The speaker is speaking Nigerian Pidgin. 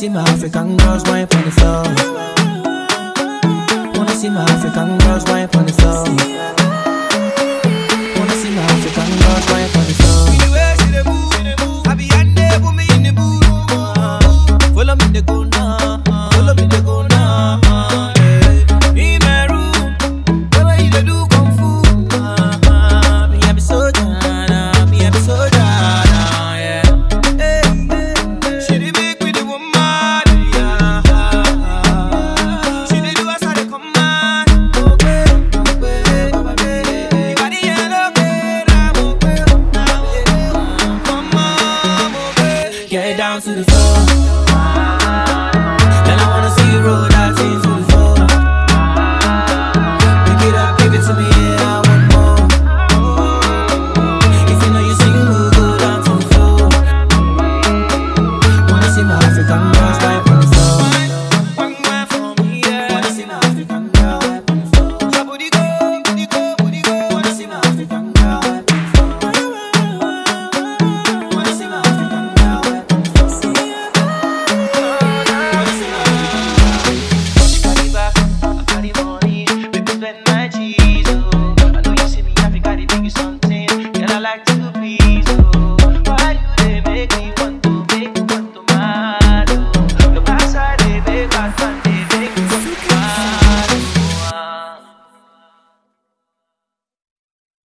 see my African girls wine on the floor. Wanna see my African girls wine on the floor. Wanna see my African girls wine on the floor. The way she dey move, I be yande put me in the mood. Follow me, they go now. Follow me, they go now. In my room, the way you dey do kung fu. Me I be soldier, nah. me I be soldier, nah, yeah. Hey, she dey make me the woman, yeah. She dey do as I dey command. Ogbe, ogbe, ogbe. Body yellow, okay, now ogbe, now ogbe. Come on, ogbe. Get down to the floor.